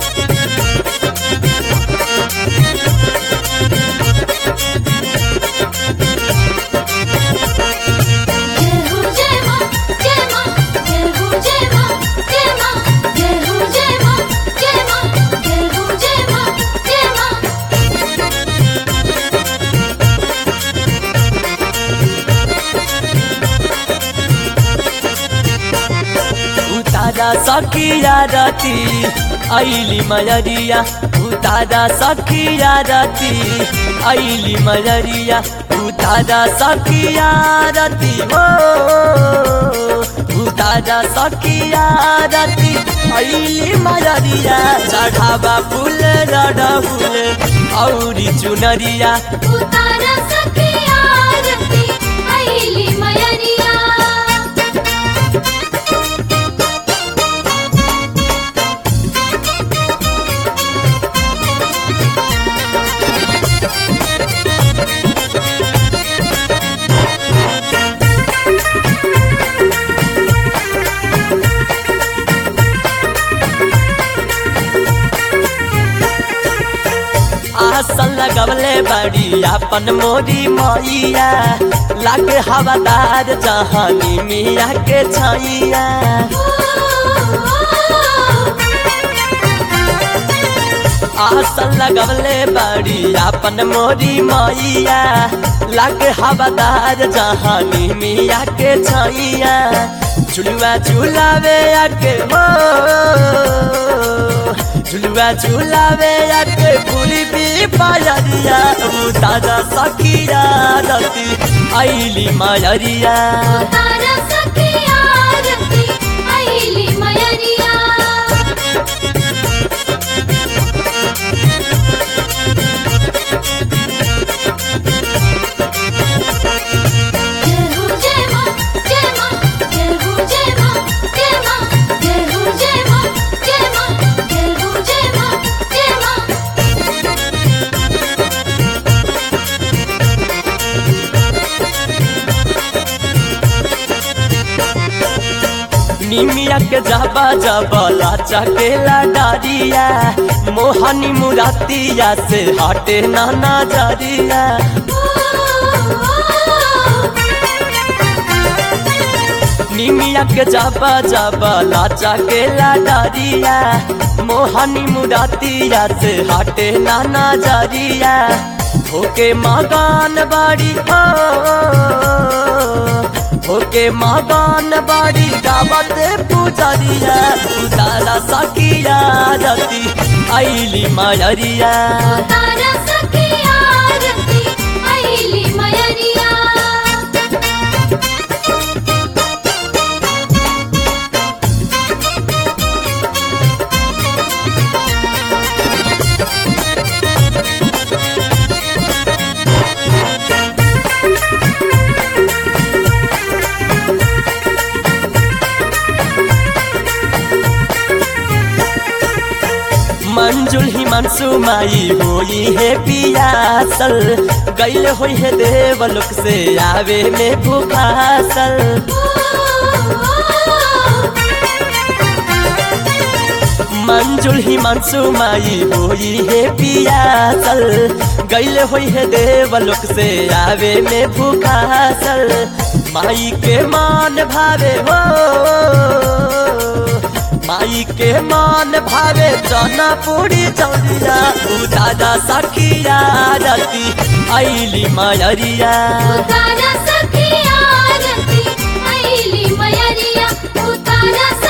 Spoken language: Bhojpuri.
जय हो जय मां जय मां जय हो जय मां जय मां जय हो जय मां जय मां जय हो जय मां जय मां उतारा सखिया रती ऐली मयरिया उतारा सखिया रती ऐली मयरिया उतारा सखिया रती हो उतारा सखिया रती ऐली मयरिया चढ़ावा फूल रड फूल औरी चुनरिया उतारा सखिया रती आईली मयरिया आसन लगवले बड़ी अपन मोरी मैया लागे हवादार जहानी मिया के छैया आसन लगवले बड़ी अपन मोरी मैया लागे हवादार जहानी मिया के छैया झुलुआ झुलावे आके हो झुलुआ झुलावे आके पूरी भी पायरिया दादा सखिया रती ऐली मायरिया उतारा सखिया रती आईली मयरिया जय हो जय मां जय मां जय हो जय मां जय मां जय हो जय मां जय मां जय हो जय मां जय मां निमिया के जाबा जाबला चकेला डारिया मोहनी मुरातिया से हटे नाना जारिया निमिया के जाबा जाबला चकेला डारिया मोहनी मुरातिया से हटे नाना जारिया होके मगान बाड़ी हो होके मगान बाड़ी गावत पुजरिया उतारा सखिया रती ऐली मायरिया उतारा सखिया रती आईली मयरिया मंजुल ही मनसू माई होई है पियासल गैल होई है देवलोक से आवे में भूखासल मंजुल ही मनसू माई होई है पियासल गैल होई है देवलोक से आवे में भूखासल माई के मान भावे हो माई के मान भावे चना पूरी चौरिया दादा सखिया रती ऐली मायरिया उतारा सखिया रती आईली मयरिया उतारा